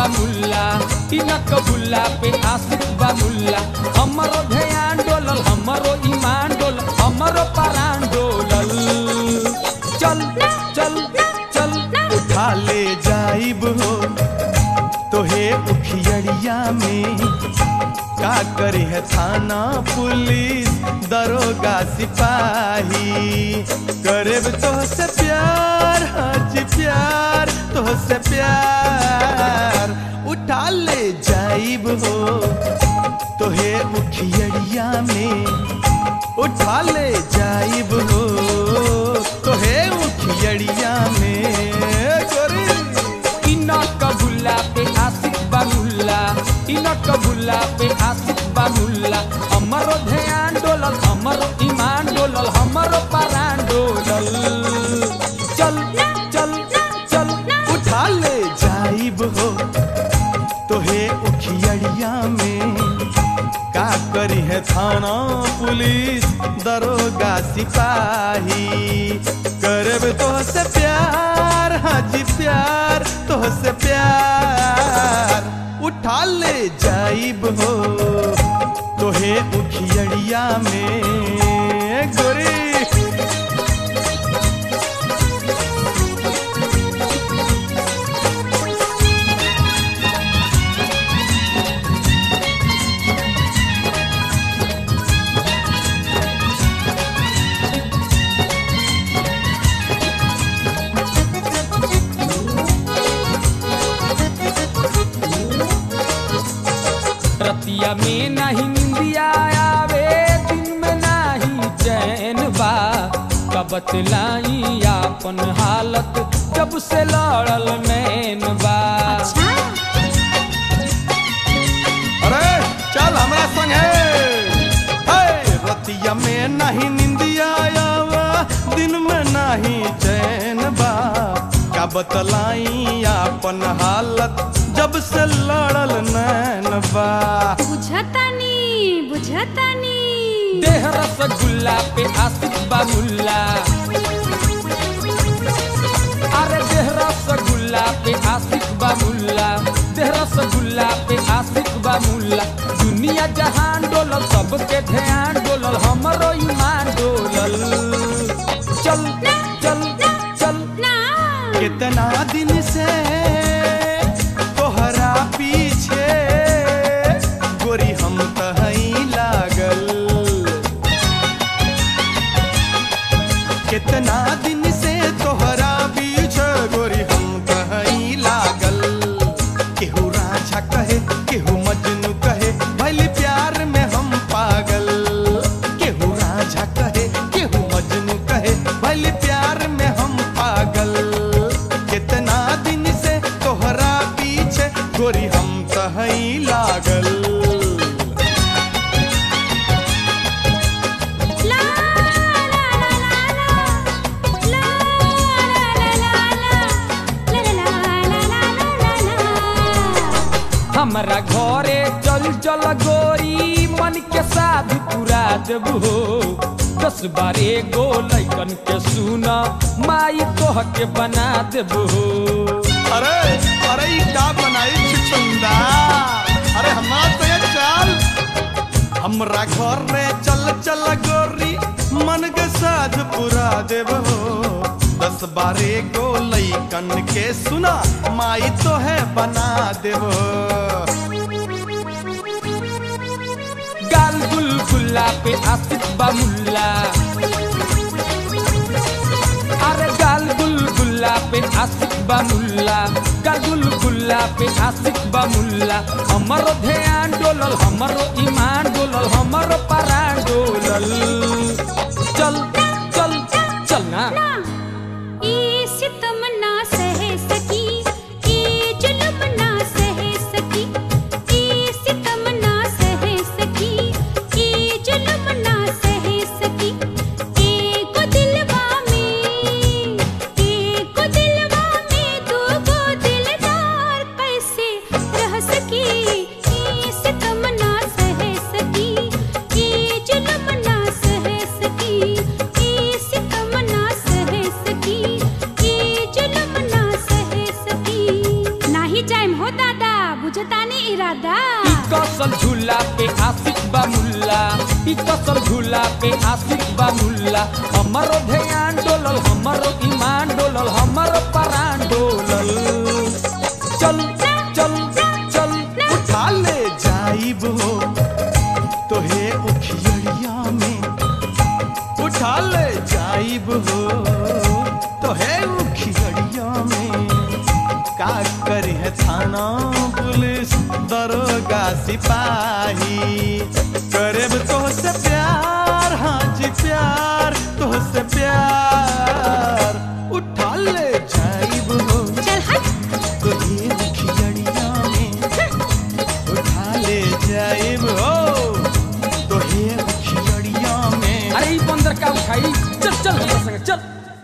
मुल्ला इनक बुल्ला पे आशिक बा मुल्ला हमरो ध्यान डोलल हमरो ईमान डोलल हमरो परान डोलल चल चल चल उठा ले जाइब हो तोहे उखियड़िया में का करे है थाना पुलिस दरोगा सिपाही करे तो से प्यार हाजी प्यार तो से प्यार उठा ले जाइब हो तोहे उखियड़िया में उठा ले जाइब हो तोहे उखियड़िया में गोरी इनक बुल्ला पे आशिक बा मुल्ला इनक बुल्ला पे आशिक बा मुल्ला हमरो ध्यान डोलल हमरो ईमान डोलल हमरो परान डोलल चल चल चल उठा ले जाइब हो तोहे उखियड़िया में का करी है थाना पुलिस दरोगा सिपाही करब तो से प्यार हाजी प्यार तो से प्यार उठा ले जाइब हो तोहे उखियड़िया में गोरी रतिया में नहीं निंदिया आवे दिन में नहीं चैन बा कब बतलाई आपन हालत जब से लड़ल नैन बा अरे चल हमरा संग है रतिया में नहीं निंदिया आवा दिन में नहीं चैन बा का बतलाई अपन हालत जब से लड़ल नैन बा बुझतानी बुझतानी देह रसगुल्ला पे आशिक बा मुल्ला अरे देह रसगुल्ला पे आशिक बा मुल्ला देह रसगुल्ला पे आशिक बा मुल्ला दुनिया जहान डोलल सबके ध्यान डोलल हमरो ईमान डोलल चल चल चल ना कितना दिन से तोहरा पीछे गोरी हम तहई लागल कितना दिन से तोहरा पीछे गोरी हम तहई लागल केहू राजा कहे केहू मजनू कहे भले प्यार में हम पागल केहू राजा कहे केहू मजनू कहे भले प्यार में हम पागल कितना दिन से तोहरा पीछे गोरी हम तहई लागल ला ला ला ला ला ला ला ला ला ला ला ला ला हमरा घरे चल चल गोरी मन के साध पूरा देबू दस बारे गो लैकन के सुना माई तोह के बना देबू अरे अरे ई का बनाई छिछुंदा अरे हमार तो ये चाल हमरा घर रे चल चल गोरी मन के साथ पूरा देव हो दस बारे गो लैकन के सुना माई तो है बना देव गाल गुलगुल्ला पे आशिक बा मुल्ला अरे गाल गुलगुल्ला पे आशिक बा मुल्ला गाल गुलगुल्ला पे आशिक बा मुल्ला हमरो ध्यान डोलल हमरो ईमान डोलल हमरो परान डोलल चल चल चल ना ई सितम ना सह सकी ई जुल्म ना सह सकी ई सितम ना सह सकी ई जुल्म ना सह सकी एको दिलवा में एको दिलवा में दो गो दिलदार कैसे रह सकी ई सितम ना सह सकी ई जुल्म ना सह सकी ई झूला पे आशिक बा मुल्ला ई कसल झूला पे आशिक बा मुल्ला हमरो ध्यान डोलल हमरो ईमान डोलल हमरो परान डोलल चल चल चल उठा ले जाइब हो तोहे उखियड़िया में उठा ले जाइब हो तोहे उखियड़िया में का करी है थाना पुलिस दरोगा सिपाही करेब तो से प्यार हाँ जी प्यार तो से प्यार उठा ले जाइब हो चल हट तो ये खिचड़िया में उठा ले जाइब हो तो ये खिचड़िया में अरे ई बंदर का उठाई चल चल हमरा संगे चल